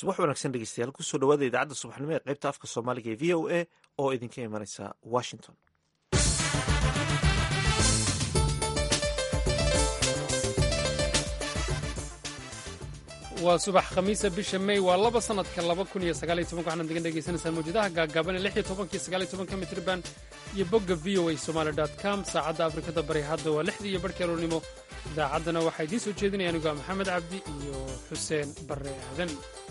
subax wanaagsan dhegeystayaal kusoo dhawaada idaacadda subaxnimo ee qaybta afka soomaaliga ee v o a oo idinka imanaysa washington waa subax khamiisa bisha may waa laba sanadka laba kun iyo sagaaliyo tobanka waxaad naga dhegaysanaysaan mawjadaha gaagaaban ee lix iyo tobanka iyo sagaaliyo tobanka mitriban iyo bogga v o a somaali dot com saacadda afrikada bari hadda waa lixdii iyo barhkii aroornimo idaacaddana waxaa idiin soo jeedinaya anigu a maxamed cabdi iyo xuseen barre aadan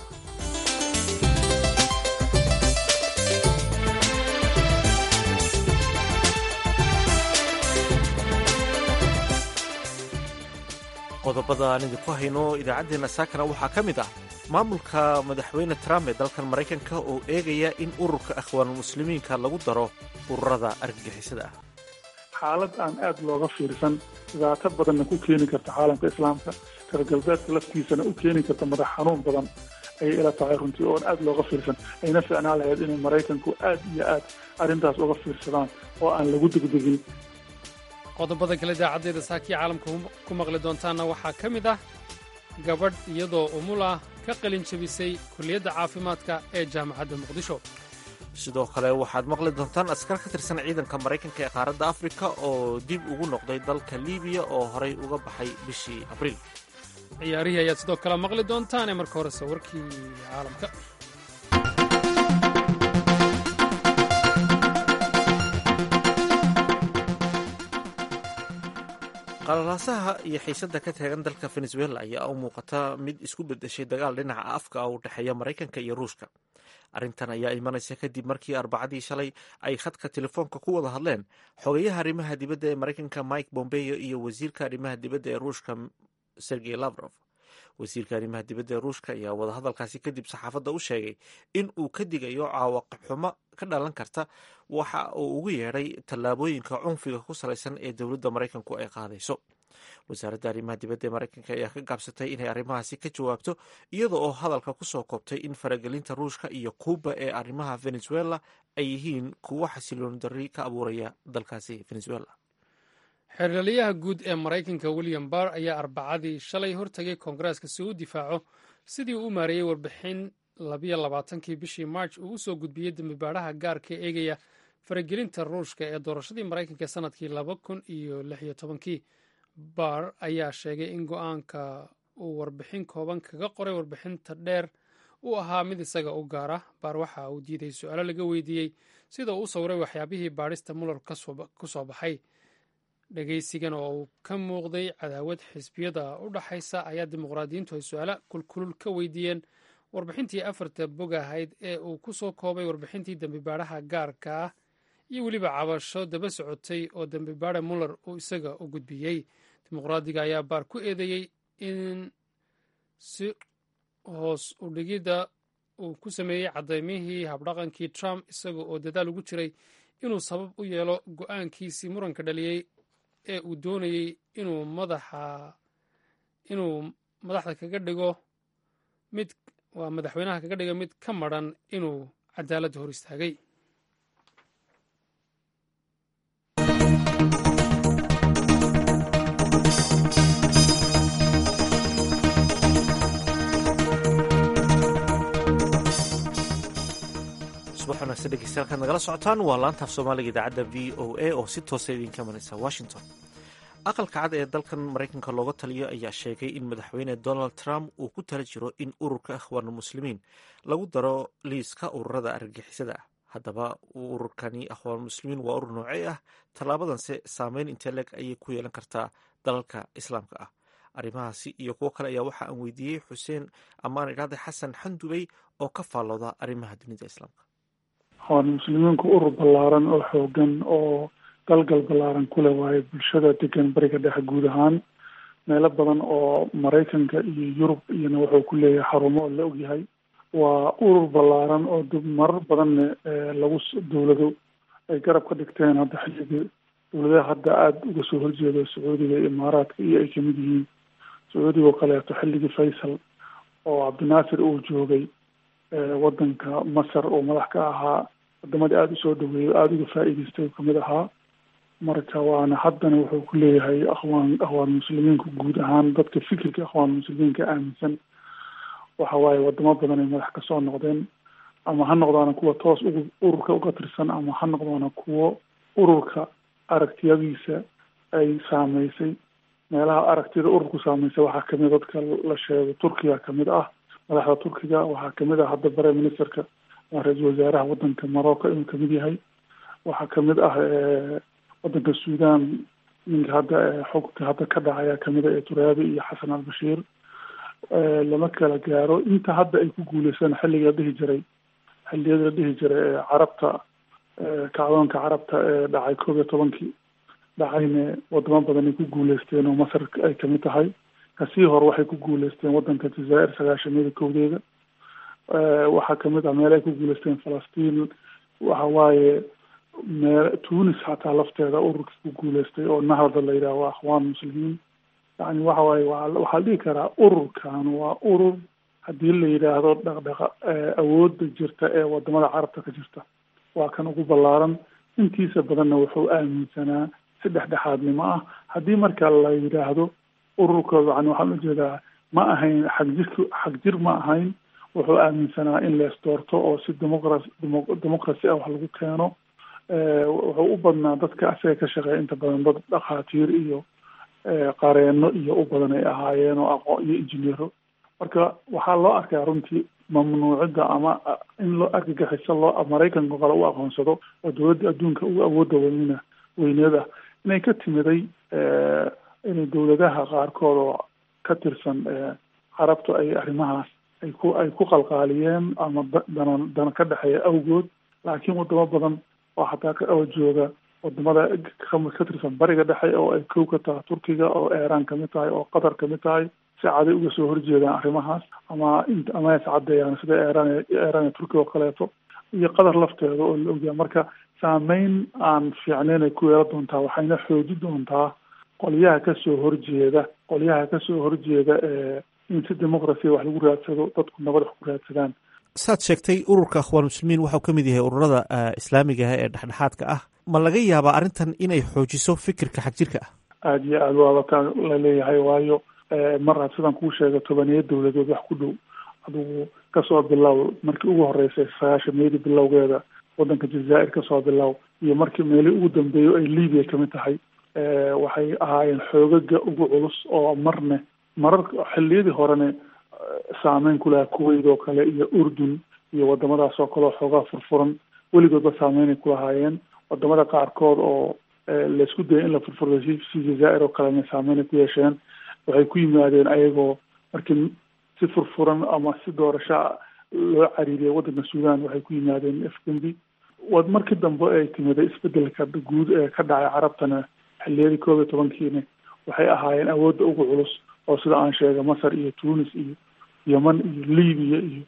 qodobada aan idinku hayno idaacaddeenna saakana waxaa ka mid ah maamulka madaxweyne trump ee dalkan maraykanka oo eegaya in ururka akhwaanulmuslimiinka lagu daro ururada argagixisada ah xaalad aan aad looga fiirsan dhibaato badanna ku keeni karta caalamka islaamka reer galbeedka laftiisana u keeni karta madax xanuun badan ayay ila tahay runtii oon aad looga fiirsan ayna ficnaan lahayd inay maraykanku aad iyo aad arrintaas uga fiirsadaan oo aan lagu degdegin qodobada kale idaacaddeeda saakii caalamka ku maqli doontaanna waxaa ka mid ah gabadh iyadoo umul ah ka qalin jebisay kulliyadda caafimaadka ee jaamacadda muqdisho sidoo kale waxaad maqli doontaan askar ka tirsan ciidanka maraykanka ee qaaradda afrika oo dib ugu noqday dalka libiya oo horay uga baxay bishii abriil ciyaarihii ayaad sidoo kale maqli doontaane marka horese warkii caalamka qalalaasaha iyo xiisadda ka taagan dalka venezuela ayaa u muuqata mid isku bedeshay dagaal dhinaca afka ah u dhexeeya maraykanka iyo ruushka arrintan ayaa imanaysa kadib markii arbacadii shalay ay khadka telefoonka ku wada hadleen xogeyaha arrimaha dibadda ee maraykanka mike bombeo iyo wasiirka arrimaha dibadda ee ruushka sergey lavrov wasiirka arrimaha dibadda ee ruushka ayaa wadahadalkaasi kadib saxaafadda u sheegay in uu ka digayo cawaaqib xumo ka dhalan karta waxa uu ugu yeedhay tallaabooyinka cunfiga ku salaysan ee dowladda maraykanku ay qaadayso wasaaradda arrimaha dibadda ee maraykanka ayaa ka gaabsatay inay arrimahaasi ka jawaabto iyada oo hadalka kusoo koobtay in faragelinta ruushka iyo kuuba ee arrimaha venezuela ay yihiin kuwo xasilooni darri ka abuuraya dalkaasi venezuela xeerlaliyaha guud ee maraykanka william barr ayaa arbacadii shalay hortagay koongareeska si uu difaaco sidii uu u maareeyey warbixin labiyo labaatankii bishii march uu usoo gudbiyey dembibaadhaha gaarka eegaya faragelinta ruushka ee doorashadii maraykanka ee sanadkii laba kun iyo lix iyo tobankii barr ayaa sheegay in go-aanka uu warbixin kooban kaga qoray warbixinta dheer uu ahaa mid isaga u gaara baar waxa uu diiday su-aalo laga weydiiyey sida uu u sawiray waxyaabihii baadhista muller ku soo baxay dhegaysigan oo uu ka muuqday cadaawad xisbiyada u dhaxaysa ayaa dimuqraadiyiintu ay su-aalo kulkulul ka weydiiyeen warbixintii afarta bog ahayd ee uu ku soo koobay warbixintii dembibaadhaha gaarka ah iyo weliba cabasho daba socotay oo dembibaadha muller uu isaga u gudbiyey dimuqraadiga ayaa baar ku eedeeyey in si hoos u dhigidda uu ku sameeyey cadaymihii habdhaqankii trump isaga oo dadaal ugu jiray inuu sabab u yeelo go-aankiisii muranka dhaliyey ee uu doonayey inuu madaxa inuu madaxda kaga dhigo mid waa madaxweynaha kaga dhigo mid ka madran inuu cadaaladda hor istaagay subax wanaagsan dhegeystayaal kaad nagala socotaan waa laantaaf soomaaliga idaacadda v o a oo si toosa idinka imanaysa washington aqalka cad ee dalkan maraykanka looga taliyo ayaa sheegay in madaxweyne donald trump uu ku tala jiro in ururka akhwaanulmuslimiin lagu daro liiska ururada argagixisada ah haddaba ururkani akhwaanulmuslimiin waa urur noocey ah tallaabadanse saameyn intee leeg ayay ku yeelan kartaa dalalka islaamka ah arrimahaasi iyo kuwo kale ayaa waxa aan weydiiyey xuseen amaan idhaade xasan xandubey oo ka faallooda arrimaha dunida islaamka akhwaan muslimiinku urur ballaaran oo xoogan oo galgal ballaaran kule waayo bulshada degan bariga dhexe guud ahaan meelo badan oo maraykanka iyo yurub iyona wuxuu ku leeyahay xarumo oo la ogyahay waa urur ballaaran oo marar badanna lagu dowlado ay garab ka dhigteen hadda xilligii dowladaha hadda aada uga soo horjeedo sacuudiga iyo imaaraadka iyo ay kamid yihiin sacuudiga oo kaleeto xilligii faysal oo cabdinaasir uu joogay wadanka masar oo madax ka ahaa wadamadii aada usoo dhaweeyo aada uga faa-iideystay kamid ahaa marka waana haddana wuxuu ku leeyahay akhwaan akhwaan muslimiinku guud ahaan dadka fikirka akhwaan muslimiinka aaminsan waxa waaye wadamo badan ay madax kasoo noqdeen ama ha noqdaana kuwa toos ugu ururka uga tirsan ama ha noqdaana kuwo ururka aragtiyadiisa ay saameysay meelaha aragtida ururku saameysay waxaa kamid dadka la sheego turkiga kamid ah madaxda turkiga waxaa kamid ah hadda prime ministerka ra-iisul wasaaraha wadanka morocco inuu kamid yahay waxaa kamid ah wadanka sudan ninka hadda xogka hadda ka dhacaya kamid a ee turaabi iyo xasan albashiir lama kala gaaro inta hadda ay ku guuleystaan xilliga la dhihi jiray xilliyada la dhihi jiray ee carabta kacdoonka carabta ee dhacay koob iyo tobankii dhacayne wadamo badan ay ku guuleysteen oo masar ay kamid tahay kasii hore waxay ku guuleysteen wadanka jazaa'ir sagaashamiyada kowdeeda waxaa kamid ah meel ay ku guuleysteen falastiin waxa waaye mee tunis xataa lafteeda ururkii ku guuleystay oo nahda la yidhaha waa akhwaan muslimiin yani waxa waaye wa waxaa la dhihi karaa ururkan waa urur haddii la yidhaahdo dhaqdhaqa awoodda jirta ee wadamada carabta ka jirta waa kan ugu ballaaran intiisa badanna wuxuu aaminsanaa si dhexdhexaadnimo ah haddii marka la yidhaahdo ururka yani waxaan ujeedaa ma ahayn xagjirk xagjir ma ahayn wuxuu aaminsanaa in lees doorto oo si demoqras democracy ah wax lagu keeno wuxuu u badnaa dadka asaga ka shaqeeya inta badan dad dhakhaatiir iyo qareeno iyo u badan ay ahaayeen oo aqoon iyo injineero marka waxaa loo arkaa runtii mamnuucida ama in loo argagixiso loo maraykanka kale u aqoonsado oo dowladda adduunka ugu awoodda weynina weyneed ah inay ka timiday inay dowladaha qaarkood oo ka tirsan carabtu ay arrimahaas ay ku ay ku qalqaaliyeen ama dana dana ka dhexeeya awgood laakiin wadamo badan oo xataa oo jooga wadamada ka tirsan bariga dhexe oo ay kow ka tahay turkiga oo iiraan kamid tahay oo qatar kamid tahay si caday uga soo horjeedaan arrimahaas ama in ama is caddeeyaan sida iiraan iiraan iyo turkiga oo kaleeto iyo qatar lafteeda oo la ogyahay marka saameyn aan fiicneyn ay ku yeelan doontaa waxayna xooji doontaa qolyaha kasoo horjeeda qolyaha kasoo horjeeda ee in si demoqracia wax lagu raadsado dadku nabad wax ku raadsadaan saad sheegtay ururka akhwaan muslimiin waxau ka mid yahay ururada islaamiga ah ee dhexdhexaadka ah ma laga yaabaa arrintan inay xoojiso fikirka xagjirka ah aada iyo aada waaba ka la leeyahay waayo mar had sidaan kuu sheega tobaniya dowladood wax ku dhow adigu kasoo bilow markii ugu horeysay sagaashameedii bilowgeeda wadanka jazaa'ir kasoo bilow iyo markii meelii ugu dambeeyo ay libiya kamid tahay waxay ahaayeen xoogaga ugu culus oo marne marar xilliyadii horene saameyn ku lahaa kuwait oo kale iyo urdun iyo wadamadaas oo kale oo xoogaa furfuran weligoodba saameynay ku lahaayeen wadamada qaarkood oo laisku dayay in la furfuro si jazaa'ir oo kalena saameynay ku yeesheen waxay ku yimaadeen ayagoo markii si furfuran ama si doorasho loo cariiriyay waddanka suudan waxay ku yimaadeen afgembi wad markii dambe ay timiday isbedelka guud ee ka dhacay carabtana xilliyadii koob iyo tobankiina waxay ahaayeen awoodda ugu culus oo sida aan sheegay masar iyo tunis iyo yeman iyo libiya iyo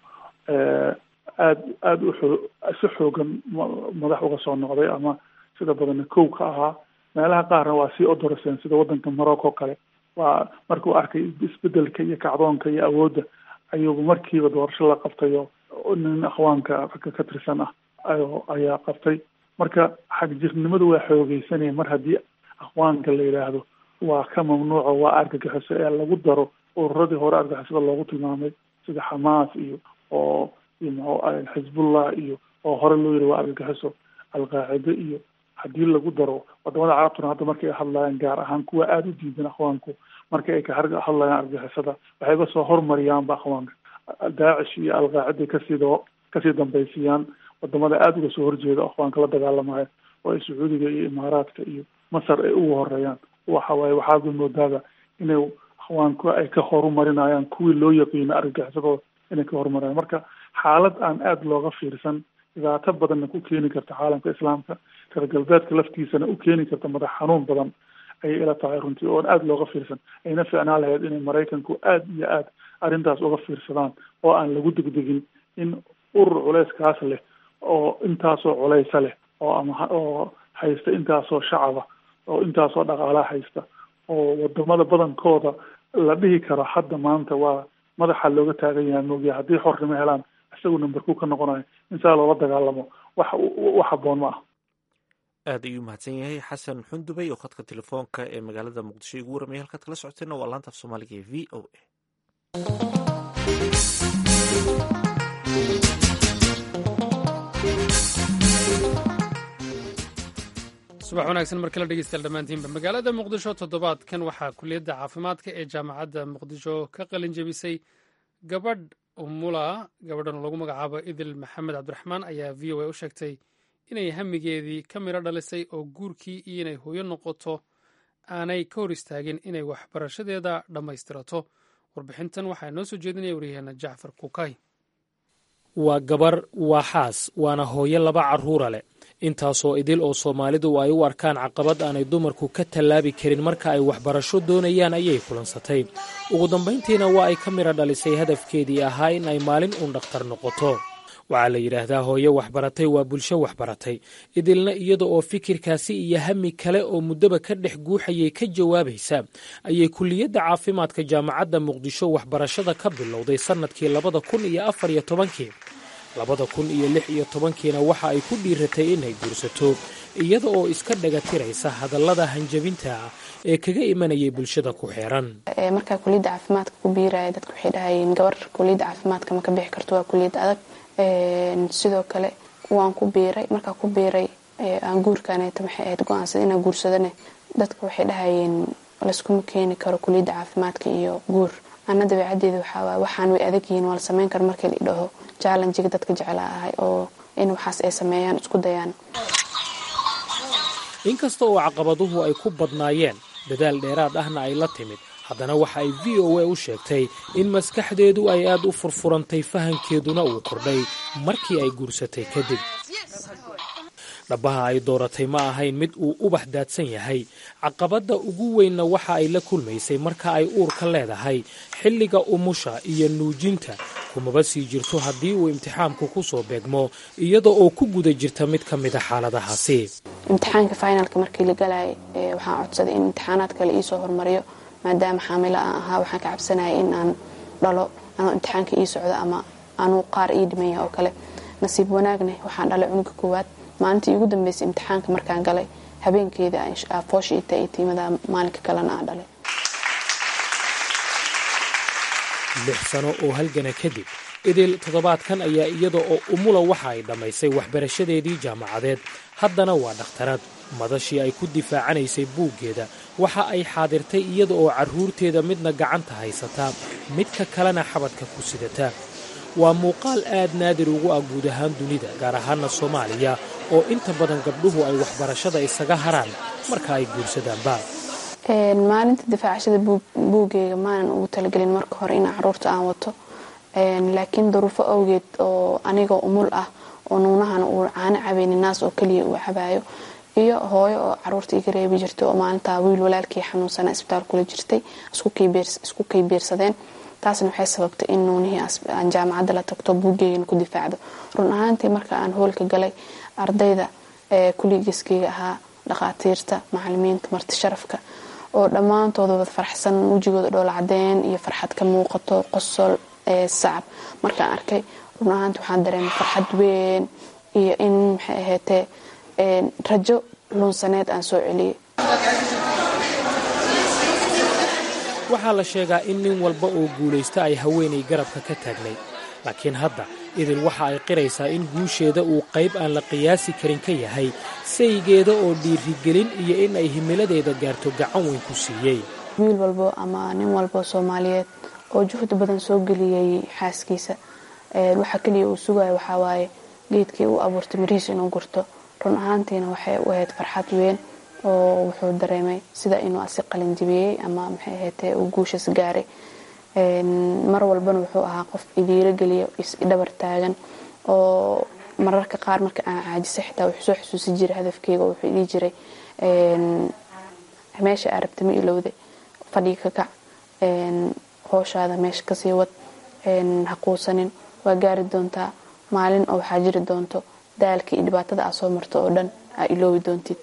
aad aada uxoo si xoogan madax uga soo noqday ama sida badanna kow ka ahaa meelaha qaarna waa sii odoroseen sida waddanka morocco kale waa markuu arkay isbedelka iyo kacdoonka iyo awoodda ayuuba markiiba doorasho la qabtayo nin akhwaanka ragga ka tirsan ah ayaa qabtay marka xagjirnimadu waa xoogeysanaya mar haddii akhwaanka la yidhaahdo waa ka mamnuuco waa argagixiso ee lagu daro ururadii hore argagixisada loogu tilmaamay sida xamaas iyo oo iyo muxuu xizbullah iyo oo hore loo yiri waa argagixiso alqaacide iyo haddii lagu daro wadamada carabtuna hadda markay hadlayaan gaar ahaan kuwa aada u diidan akhwaanku marka ay ka hadlayaan argagixisada waxayba soo hormariyaanba akhwaanka daacish iyo alqaacida kasii kasii dambaysiiyaan wadamada aada uga soo horjeeda akhwaanka la dagaalamayo oo ay sacuudiga iyo imaaraadka iyo masar ay ugu horeeyaan waxa waaye waxaaba moodaaba inay akhwaanku ay ka horumarinayaan kuwii loo yaqiino argagixisadooda inay ka horumariyaan marka xaalad aan aada looga fiirsan dhibaato badanna ku keeni karta caalamka islaamka reer galbeedka laftiisana u keeni karta madax xanuun badan ayay ila tahay runtii oon aada looga fiirsan ayna fiicnaan lahayd inay maraykanku aada iyo aada arrintaas uga fiirsadaan oo aan lagu degdegin in urur culeyskaas leh oo intaasoo culeysa leh oo ama oo haysta intaasoo shacaba oo intaasoo dhaqaalaha haysta oo wadamada badankooda la dhihi karo hadda maanta waa madaxa looga taagan yahay moogiya haddii xornimo helaan isagu numberku ka noqonayo in saa loola dagaalamo wax wax haboon ma ah aad ayuu mahadsan yahay xasan xundubey oo khadka telefoonka ee magaalada muqdisho igu waramaya halkaad kala socoteenna waa laanta af soomaaliga ee v o a subax wanaagsan mar kale dhegeystayaal dhammaantiinba magaalada muqdisho toddobaadkan waxaa kuliyadda caafimaadka ee jaamacadda muqdisho ka qalin jebisay gabadh umula gabadhan lagu magacaabo idil maxamed cabdiraxmaan ayaa v o a u sheegtay inay hamigeedii ka midho dhalisay oo guurkii iyo inay hooyo noqoto aanay ka hor istaagin inay waxbarashadeeda dhammaystirato warbixintan waxaa noo soo jeedinaya waryaheena jacfar kukay waa gabar waa xaas waana hooyo laba carruura leh intaasoo idil oo soomaalidu ay u arkaan caqabad aanay dumarku ka tallaabi karin marka ay waxbarasho doonayaan ayay kulansatay ugu dambayntiina waa ay ka midha dhalisay hadafkeedii ahaa in ay maalin uun dhakhtar noqoto waxaa la yidhaahdaa hooyo waxbaratay waa bulsho waxbaratay idilna iyada oo fikirkaasi iyo hami kale oo muddaba ka dhex guuxayay ka jawaabaysa ayay kuliyadda caafimaadka jaamacadda muqdisho waxbarashada ka bilowday sannadkii labada kun iyo afar iyo tobankii labada kun iyo lix iyo tobankiina waxa ay ku dhiiratay inay guursato iyada oo iska dhagatiraysa hadallada hanjabinta ah ee kaga imanayay bulshada ku xeeran markaa kuliyadda caafimaadka ku biiraya dadka waxay dhahayeen gabar kuliyadda caafimaadka ma ka bixi karto waa kuliyad adag sidoo kale waan ku biiray markaa ku biiray aan guurkaneeta maxay ahayd go-aansada inaan guursadane dadka waxay dhahayeen layskuma keeni karo kuliyadda caafimaadka iyo guur ana dabeecadeeda waxaa waxaan way adag yihiin waa la sameyn karo markii la idhaho jallenjiga dadka jeclaa ahay oo in waxaas ay sameeyaan isku dayaan inkasta oo caqabaduhu ay ku badnaayeen dadaal dheeraad ahna ay la timid haddana waxa ay v o a u sheegtay in maskaxdeedu ay aad u furfurantay fahankeeduna uu kordhay markii ay guursatay kadib dhabbaha ay dooratay ma ahayn mid uu ubax daadsan yahay caqabadda ugu weynna waxa ay la kulmaysay marka ay uurka leedahay xilliga umusha iyo nuujinta kumaba sii jirto haddii uu imtixaanku ku soo beegmo iyada oo ku guda jirta mid ka mida xaaladahaasi imtixaanka finalka markii la galayay waxaan codsaday in imtixaanaad kale iisoo hormariyo maadaama xaamilo aan ahaa waxaan ka cabsanayay in aan dhalo anoo imtixaanka ii socdo ama anuu qaar ii dhimaya oo kale nasiib wanaagne waxaan dhalay cunuga koowaad maalintii ugu dambeysay imtixaanka markaan galay habeenkeeda foosha ita iyo tiimada maalinka kalena aan dhalay lix sano oo halgana kadib idil toddobaadkan ayaa iyada oo umula waxa ay dhammaysay waxbarashadeedii jaamacadeed haddana waa dhakhtarad madashii ay ku difaacanaysay buuggeeda waxa ay xaadirtay iyada oo carruurteeda midna gacanta haysataa midka kalena xabadka ku sidata waa muuqaal aad naadir ugu ah guud ahaan dunida gaar ahaana soomaaliya oo inta badan gabdhuhu ay waxbarashada isaga haraan marka ay guursadaanba maalinta difaacashada buuggeyga maanan ugu talagelin marka hore in caruurta aan wato laakiin duruufo awgeed oo anigoo umul ah oo nuunahana uu caano cabaynin naas oo keliya uu cabayo iyo hooyo oo caruurta iga reebi jirtay oo maalintaa wiil walaalkii xanuunsana isbitaal kula jirtay isku kay biirsadeen taasna waxay sababtay in nuunihii aan jaamacadda la tagto buuggeygana ku difaacdo run ahaantii marka aan hoolka galay ardayda kuligiskeyga ahaa dhaqaatiirta macalimiinta marti sharafka oo dhammaantooda wad faraxsan wejigooda dhoola cadeen iyo farxad ka muuqato qosol sacab markaan arkay run ahaanti waxaan dareemay farxad weyn iyo in maxay ahaatee rajo luunsaneed aan soo celiyey waxaa la sheegaa in nin walba oo guulaysta ay haweenay garabka ka taagnay laakiin hadda idil waxa ay qiraysaa in guusheeda uu qayb aan la qiyaasi karin ka yahay saygeeda oo dhiirigelin iyo in ay himiladeeda gaarto gacan weyn ku siiyey wiil walbo ama nin walbo soomaaliyeed oo juhdi badan soo geliyey xaaskiisa waxa keliya uu sugayo waxaa waaye geedkii uu abuurtay mirihiis inuu gurto run ahaantiina waxay u ahayd farxad weyn oo wuxuu dareemay sida inuu asi qalinjibiyey ama maxay ahaatee uu guushas gaaray mar walbana wuxuu ahaa qof idiiro geliya isdhabar taagan oo mararka qaar marka aan caajisay xitaa wuxuu soo xusuusi jiray hadafkeyga wuxuu idii jiray meesha aa rabta ma ilowde fadhiga ka kac hooshaada meesha kasii wad ha quusanin waa gaari doontaa maalin oo waxaa jiri doonto daalka iyo dhibaatada aa soo marto oo dhan aa iloobi doontid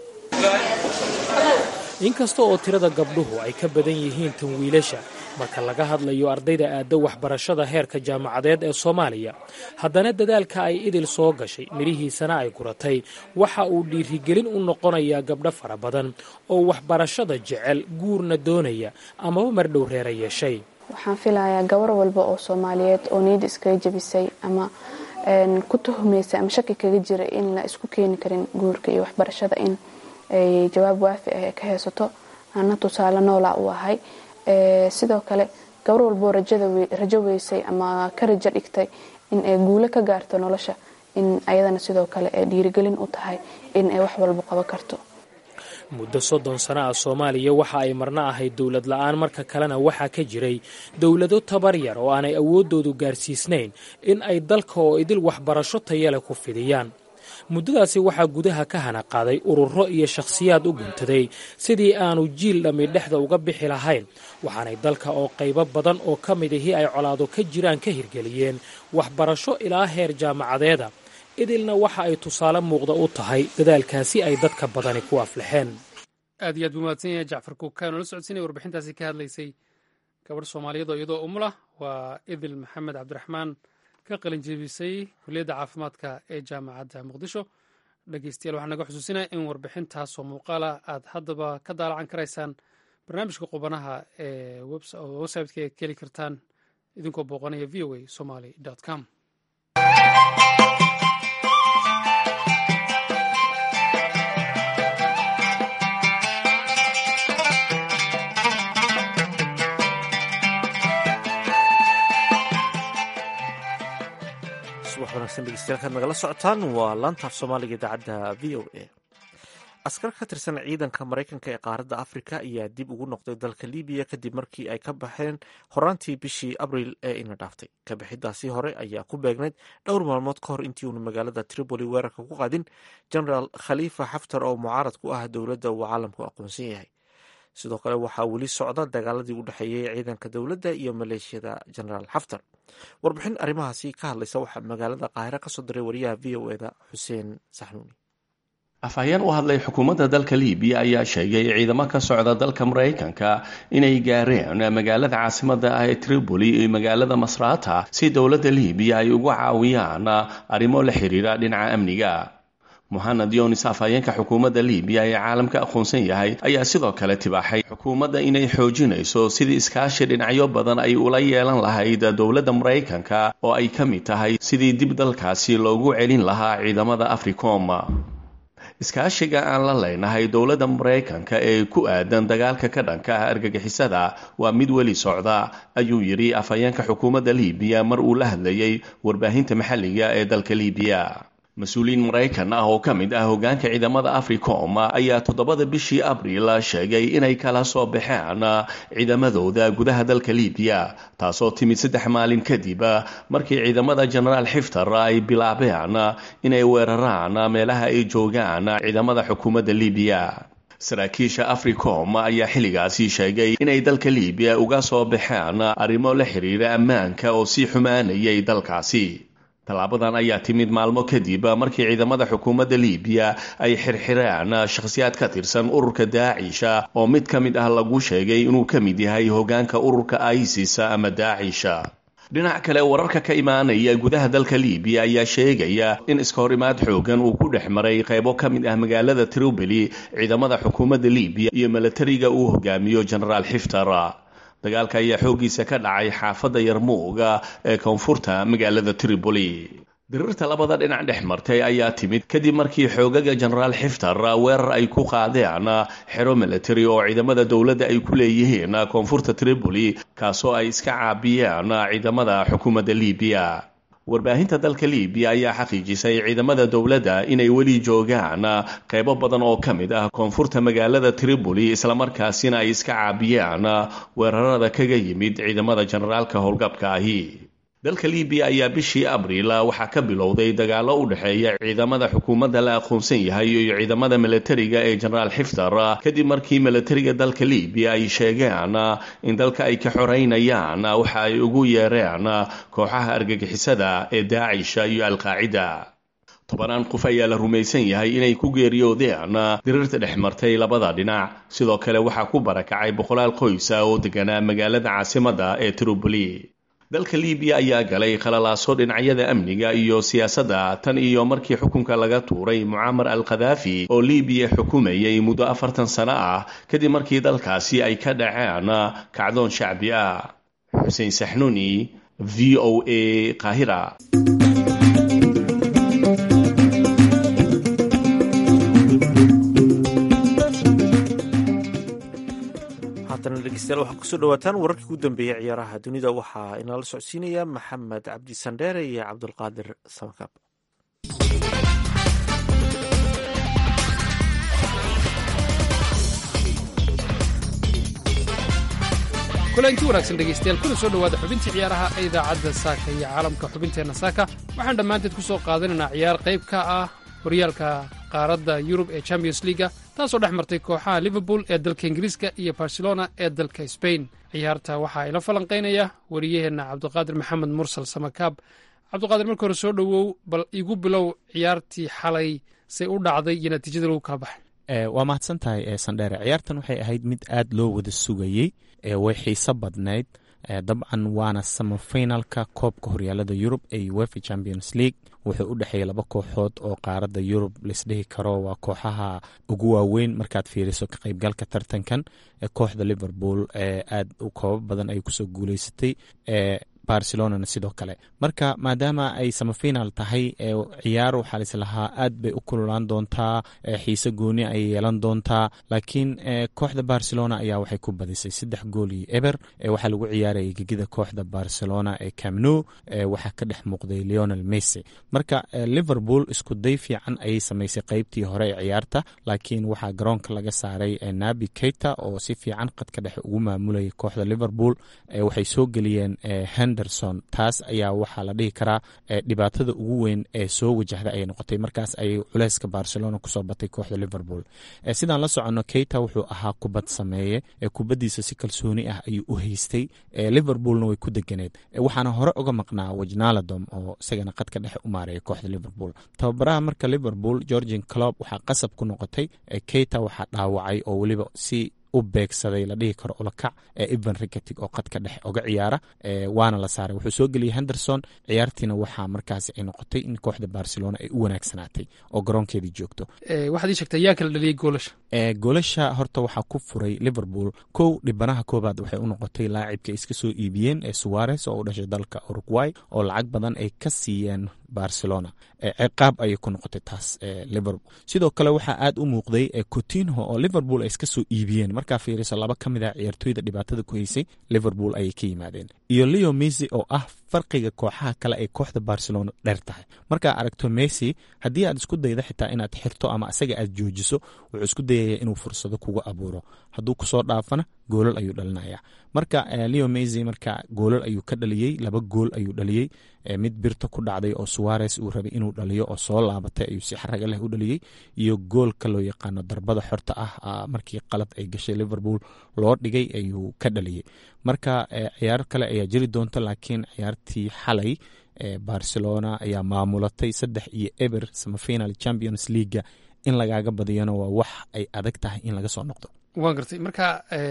inkasta oo tirada gabdhuhu ay ka badan yihiin tan wiilasha marka laga hadlayo ardayda aadda waxbarashada heerka jaamacadeed ee soomaaliya haddana dadaalka ay idil soo gashay midhihiisana ay guratay waxa uu dhiirigelin u noqonayaa gabdho fara badan oo waxbarashada jecel guurna doonaya amaba mardhow reera yeeshay waxaan filayaa gabar walba oo soomaaliyeed oo niyadda iskaga jabisay ama ku tuhumaysa ama shaki kaga jira in la isku keeni karin guurka iyo waxbarashada in ay jawaab waafi ah ka haysato ana tusaale noola u ahay sidoo kale gabar walboo rajo weysay ama ka rajo dhigtay in ay guulo ka gaarto nolosha in ayadana sidoo kale ay dhiirigelin u tahay in ay wax walba qaban karto muddo soddon sano ah soomaaliya waxa ay marna ahayd dowlad la-aan marka kalena waxaa ka jiray dowlado tabar yar oo aanay awooddoodu gaarsiisnayn in ay dalka oo idil waxbarasho tayale ku fidiyaan muddadaasi waxaa gudaha ka hana qaaday ururo iyo shakhsiyaad u guntaday sidii aanu jiil dhammi dhexda uga bixi lahayn waxaanay dalka oo qaybo badan oo ka mid ahii ay colaado ka jiraan ka hirgeliyeen waxbarasho ilaa heer jaamacadeeda idilna waxa ay tusaale muuqda u tahay dadaalkaasi ay dadka badani ku aflaxeen aad iyo aad buu mahadsan yahay jacfar kuukaan oo la socodsiinaya warbixintaasi ka hadlaysay gabadh soomaaliyeed oo iyadoo umulah waa idil maxamed cabdiraxmaan ka qalin jeebisay kuliyadda caafimaadka ee jaamacadda muqdisho dhegeystayaal waxaan naga xusuusinaya in warbixintaasoo muuqaala aad haddaba ka daalacan karaysaan barnaamijka qubanaha ee websiteka ee ka heli kartaan idinkoo booqanaya v o a somaly com subax wanaagsan dhegeystayaal nagala socotaan waa laantaaf soomaaliga idaacadda v o a askar ka tirsan ciidanka maraykanka ee qaaradda afrika ayaa dib ugu noqday dalka libiya kadib markii ay ka baxeen horaantii bishii abriil ee ina dhaaftay kabixidaasi hore ayaa ku beegnayd dhowr maalmood ka hor intii uuna magaalada tripoli weerarka ku qaadin genaraal khaliifa xaftar oo mucaarad ku ah dowladda uu caalamku aqoonsan yahay sidoo kale waxaa weli socda dagaaladii u dhexeeyey ciidanka dowladda iyo maleeshiyada genaraal xaftar warbixin arrimahaasi ka hadlaysa waxaa magaalada qaahire kasoo diray wariyaha v o eda xuseen saxnuuni afhayeen u hadlay xukuumadda dalka libiya ayaa sheegay ciidamo ka socda dalka maraykanka inay gaareen magaalada caasimadda ah ee tripoli iyo magaalada masrata si dowladda libiya ay ugu caawiyaan arrimo la xiriira dhinaca amniga mohamed yonis afhayeenka xukuumadda libiya ee caalamka aqoonsan yahay ayaa sidoo kale tibaaxay xukuumadda inay xoojinayso sidii iskaashi dhinacyo badan ay ula yeelan lahayd dowladda maraykanka oo ay ka mid tahay sidii dib dalkaasi loogu celin lahaa ciidamada africom iskaashiga aan la leynahay dowladda maraykanka ee ku aadan dagaalka ka dhanka ah argagixisada waa mid weli socda ayuu yidhi afhayeenka xukuumadda libiya mar uu la hadlayay warbaahinta maxalliga ee dalka libiya mas-uuliyiin maraykan ah oo ka mid ah hogaanka ciidamada africom ayaa toddobada bishii abriil sheegay inay kala soo baxeen ciidamadooda gudaha dalka libiya taasoo timid saddex maalin kadib markii ciidamada genaraal xiftar ay bilaabeen inay weeraraan meelaha ay joogaan ciidamada xukuumadda libiya saraakiisha africom ayaa xilligaasi sheegay inay dalka libiya uga soo baxeen arrimo la xiriira ammaanka oo sii xumaanayay dalkaasi tallaabadan ayaa timid maalmo kadib markii ciidamada xukuumadda libiya ay xirxireen shakhsiyaad ka tirsan ururka daacisha oo mid ka mid ah lagu sheegay inuu ka mid yahay hogaanka ururka isis ama daacisha dhinac kale wararka ka imaanaya gudaha dalka libiya ayaa sheegaya in iska hor imaad xoogan uu ku dhex maray qaybo ka mid ah magaalada tripoli ciidamada xukuumadda libiya iyo milatariga uu hogaamiyo genaraal xiftar dagaalka ayaa xooggiisa ka dhacay xaafadda yarmuuga ee koonfurta magaalada tripoli dirirta labada dhinac dhex martay ayaa timid kadib markii xoogaga genaraal xiftar weerar ay ku qaadeen xero military oo ciidamada dowladda ay ku leeyihiin koonfurta tripoli kaasoo ay iska caabiyeen ciidamada xukuumadda libiya warbaahinta dalka libiya ayaa xaqiijisay ciidamada dowladda inay weli joogaan qaybo badan oo ka mid ah koonfurta magaalada tripoli islamarkaasina ay iska caabiyaan weerarada kaga yimid ciidamada generaalka howlgabka ahi dalka libiya ayaa bishii abriil waxaa ka bilowday dagaalo u dhexeeya ciidamada xukuumadda la aqoonsan yahay iyo ciidamada milatariga ee genaraal xiftar kadib markii milatariga dalka libiya ay sheegeen in dalka ay ka xoreynayaan waxa ay ugu yeereen kooxaha argagixisada ee daacisha iyo alqaacida tobanaan qof ayaa la rumaysan yahay inay ku geeriyoodeen dirirta dhex martay labada dhinac sidoo kale waxaa ku barakacay boqolaal qoysa oo deganaa magaalada caasimadda ee tripoli dalka libiya ayaa galay khalalaaso dhinacyada amniga iyo siyaasadda tan iyo markii xukunka laga tuuray mucaamar al khadaafi oo libiya xukumayay muddo afartan sano ah kadib markii dalkaasi ay ka dhaceen kacdoon shacbi ah xuseen saxnuuni v o a qaahira haatana dhegeystayaal waxaa kusoo dhawaataan wararkii ugu dambeeyey ciyaaraha dunida waxaa inala socodsiinaya maxamed cabdi sandheere iyo cabdulqaadir samakaab kulanti wanaagsan dhegaystayaal kuna soo dhowaada xubintii ciyaaraha ee idaacadda saaka iyo caalamka xubinteenna saaka waxaan dhammaanteed ku soo qaadanaynaa ciyaar qayb ka ah horyaalka qaaradda yurub ee champions liga taasoo dhex martay kooxaha liverpool ee dalka ingiriiska iyo barcelona ee dalka sbain ciyaarta waxaa ila falanqaynaya wariyaheenna cabdiqaadir maxamed mursal samakaab cabdiqaadir marka hore soo dhowow bal igu bilow ciyaartii xalay say u dhacday iyo natiijada lagu kala baxay waa mahadsan tahay sandheere ciyaartan waxay ahayd mid aad loo wada sugayey way xiiso badnayd dabcan waana samafinalka koobka horyaalada yurub ee uefa champions league wuxuu u dhexeeyay laba kooxood oo qaaradda yurub laisdhihi karo waa kooxaha ugu waaweyn markaad fiiriso ka qaybgalka tartankan kooxda liverpool aad koobo badan ay kusoo guuleysatay barcelonana sidoo kale marka maadaama ay samafinal tahay ciyaar waxaa lislahaa aad bay u kululaan doontaa xiise gooni ay yeelan doontaa laakiin kooxda barcelona ayaa waxay ku badisay saddex gool iyo eber waxaa lagu ciyaarayay gegida kooxda barcelona ee camno waxaa ka dhex muuqday leonel messi marka liverpool isku day fiican ayay samaysay qeybtii hore ee ciyaarta laakiin waxaa garoonka laga saaray nabi keita oo si fiican qadka dhexe ugu maamulayay kooxda liverpool waxay soo geliyeen henderson taas ayaa waxaa la dhihi karaa dhibaatada ugu weyn ee soo wajahda ayay noqotay markaas ayay culeyska barcelona kusoo batay kooxda liverpool sidaan la soconno keita wuxuu ahaa kubad sameeye kubaddiisa si kalsooni ah ayuu u haystay liverpoolna way ku deganeed waxaana hore uga maqnaa wajnaladom oo isagana qadka dhexe u maareeya kooxda liverpool tababaraha marka liverpool georgian clob waxaa qasab ku noqotay keita waxaa dhaawacay oo weliba si u beegsaday la dhihi karo olakac ee evan riketig oo qadka dhexe oga ciyaara waana la saaray wuxuu soo geliyey henderson ciyaartiina waxaa markaasi ay noqotay in kooxda barcelona ay u wanaagsanaatay oo garoonkeedii joogto waxaad ii sheegtay yaa kala dhaliyey goolasha goolasha horta waxaa ku furay liverpool kow dhibanaha koobaad waxay u noqotay laacibka iska soo iibiyeen ee suwares oo u dhashay dalka uruguay oo lacag badan ay ka siiyeen barcelona ciqaab ayay ku noqotay taas liverpool sidoo kale waxaa aad u muuqday cotinho oo liverpool ay iska soo iibiyeen markaa fiiriso laba ka mid ah ciyaartooyda dhibaatada ku haysay liverpool ayay ka yimaadeen iyo leo messi oo ah farqiga kooxaha kale ay kooxda barcelona dheer tahay markaa aragto messi haddii aad isku dayda xitaa inaad xirto ama asaga aad joojiso wuxuu isku dayaya inuu fursado kuga abuuro hadduu kusoo dhaafana goolal ayuu dhalinaya marka leo messi marka goolal ayuu ka dhaliyey laba gool ayuu dhaliyey mid birta ku dhacday oo suwares uu rabay inuu dhaliyo oo soo laabatay ayuu si xaraga leh u dhaliyey iyo goolka loo yaqaano darbada xorta ah markii qalad ay gashay liverpool loo dhigay ayuu ka dhaliyey marka ciyaar kale ayaa jiri doonta laakiin ciyaartii xalay barcelona ayaa maamulatay saddex iyo eber samafinal champions leaga in lagaaga badiyana waa wax ay adag tahay in laga soo noqdo waan gartay marka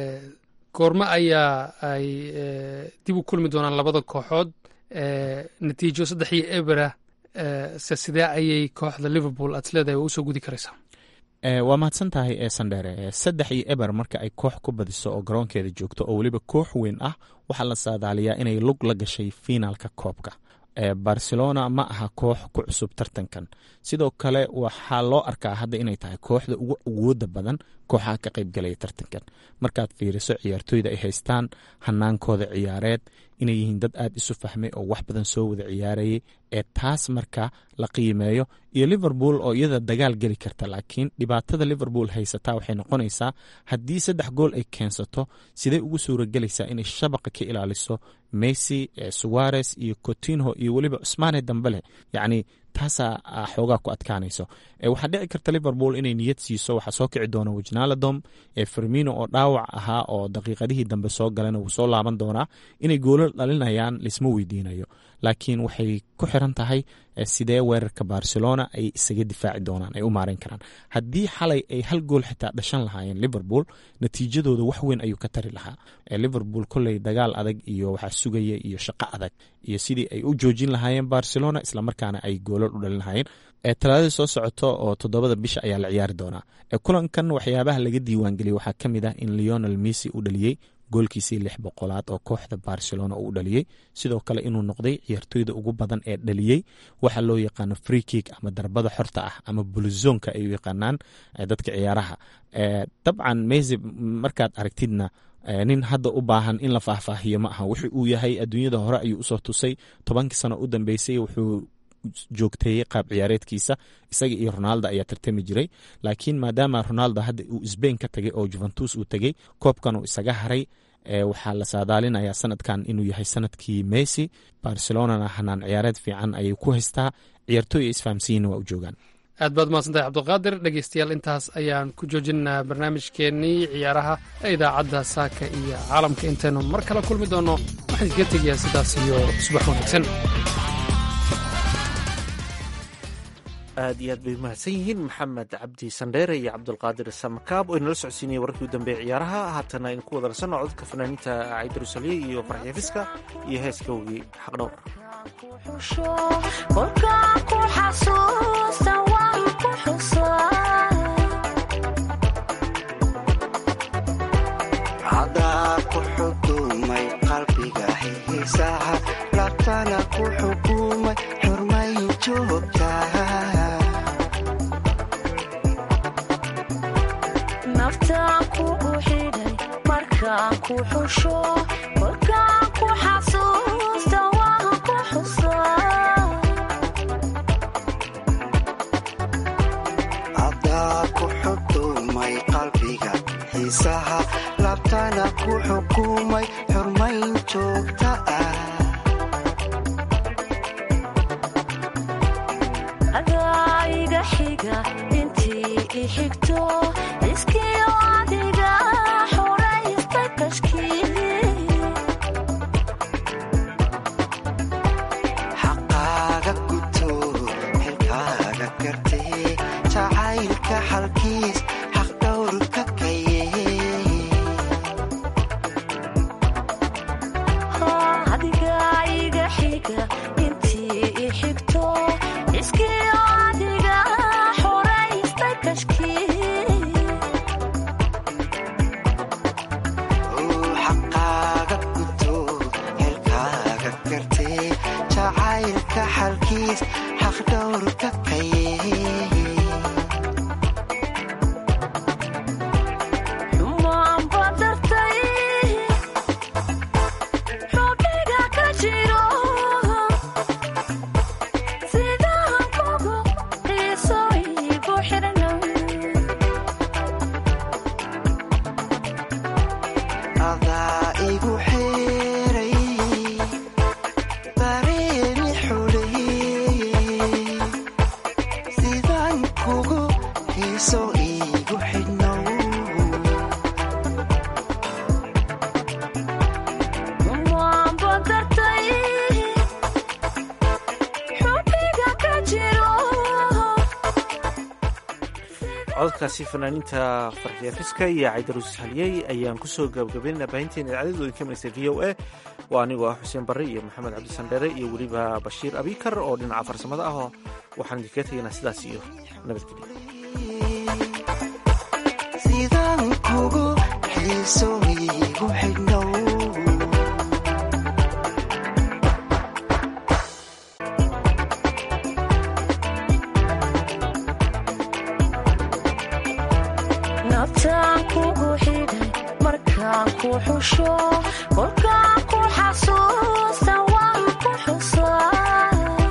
goormo ayaa ay dib u kulmi doonaan labada kooxood natiijo saddex iyo ebera se sidee ayay kooxda liverpool aad leedahay waa usoo gudi karaysaa waa mahadsan tahay sandhere saddex iyo eber marka ay koox ku badiso oo garoonkeeda joogto oo weliba koox weyn ah waxaa la saadaaliyaa inay lug la gashay fiinaalka koobka barcelona ma aha koox ku cusub tartankan sidoo kale waxaa loo arkaa hadda inay tahay kooxda ugu awooda badan kooxaha ka qaybgalaya tartankan markaad fiiriso ciyaartooyda ay haystaan hanaankooda ciyaareed inay yihiin dad aad isu fahmay oo wax badan soo wada ciyaarayay ee taas marka la qiimeeyo iyo liverpool oo iyada dagaal geli karta laakiin dhibaatada liverpool haysataa waxay noqonaysaa haddii saddex gool ay keensato sidee ugu suuragelaysaa inay shabaqa ka ilaaliso messi suwares iyo cotinho iyo weliba cusmaane dambele yacni taasaa xoogaa ku adkaanayso waxaa dhici karta liverpool inay niyad siiso waxaa soo kici doona wajnaladom fermino oo dhaawac ahaa oo daqiiqadihii dambe soo galana wuu soo laaban doonaa inay goolo dhalinayaan laisma weydiinayo laakiin waxay ku xiran tahay sidee weerarka barcelona ay isaga difaaci doonaan ay u maareyn karaan haddii xalay ay hal gool xitaa dhashan lahaayeen liverpool natiijadooda wax weyn ayuu ka tari lahaa liverpool kolley dagaal adag iyo waxaa sugaya iyo shaqo adag iyo sidii ay u joojin lahaayeen barcelona islamarkaana ay goolal u dhalin lahaayeen talaadadii soo socoto oo toddobada bisha ayaa la ciyaari doonaa kulankan waxyaabaha laga diiwaangeliyey waxaa ka mid ah in leonel messi uu dhaliyey goolkiisii lix boqolaad oo kooxda barcelona uu dhaliyey sidoo kale inuu noqday ciyaartooyda ugu badan ee dhaliyey waxa loo yaqaano freekig ama darbada xorta ah ama buluzonka ay u yaqaanaan dadka ciyaaraha dabcan mesy markaad aragtidna nin hadda u baahan in la faahfaahiyo ma aha wuxu uu yahay adduunyada hore ayuu usoo tusay tobankii sano u dambeysay wuxuu joogteeyey qaab ciyaareedkiisa isaga iyo ronaldo ayaa tartami jiray laakiin maadaama ronaldo hadda uu sbain ka tagay oo juventus uu tegey koobkan uu isaga haray waxaa la saadaalinayaa sanadkan inuu yahay sanadkii mesy barcelonana hanaan ciyaareed fiican ayay ku haystaa ciyaartooy isfahamsiyiinna waa u joogaan aad baad mahadsantahay cabdulqaadir dhegeystayaal intaas ayaan ku joojinaynaa barnaamijkeennii ciyaaraha ee idaacadda saaka iyo caalamka intaynu mar kale kulmi doonno waxaan iskaga tegayaa sidaas iyo subax wanaagsan aad iyo aad bay umahadsan yihiin maxamed cabdi sandheere iyo cabdulqaadir samakaab oo inala socodsiinaya wararkii u dambeeya ciyaaraha haatana aynu ku wada nasanno codadka fanaaniinta caydarusalye iyo farxyafiska iyo heeska wogii xaqdhowr cadaa ku xukumay qalbiga xiisaha labtana ku xukumay xurmay joogta naftaan kugu xidhay markaan ku xusho kolkaan ku xasuusta waan ku xusaa cadaa ku xukumay qalbiga xiisaha labtana ku xukumay xurmayn joogta ah adaa iga xiga intii i xigto iskiyo adiga xoraysta kashkii xaqaaga guto xilkaaga gartee jacaylka xalkiis xaqdhowrka kaye adiga iga xiga intii i xigto iskiyo adiga xoraysta kashkii xaqaaga guto xilkaaga gartee jacaylka xalkiis xaqdhowrka kaye xumaan badartay xubniga ka jiro sidaan kugu xiiso igu xirnow adaa igu xeeray dareemi xuleeyey sidaan kugu xiiso igu xidhnow xumaan badartay xubniga ka jiro cododkaasi fanaaniinta farxiyafiska iyo caydarus haliyey ayaan kusoo gabagabaynana baahinteena idaacadadu idin ka manaysay v o a waa anigoo ah xuseen barre iyo maxamed cabdi sandheere iyo weliba bashiir abikar oo dhinaca farsamada ah oo waxaan idinkaga tegaynaa sidaas iyo nabadgelyo sidaan kugu xiiso igu xidhnow naftaan kugu xidhay markaan ku xusho kolkaan ku xasuusta waan ku xusaa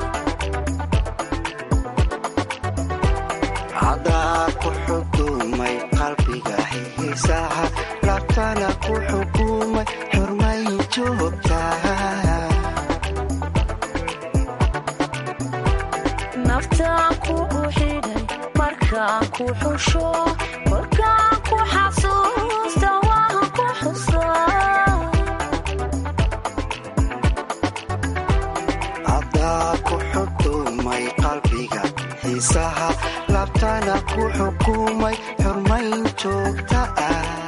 cadaa ku xukumay qalbiga xiisaha labtana ku xukumay xurmay joogta naftaan kugu xidhay markaan ku xusho kolkaan ku xasuusta waan ku xusaa cadaa ku xukumay qalbiga xiisaha labtana ku xukumay xurmayn joogta ah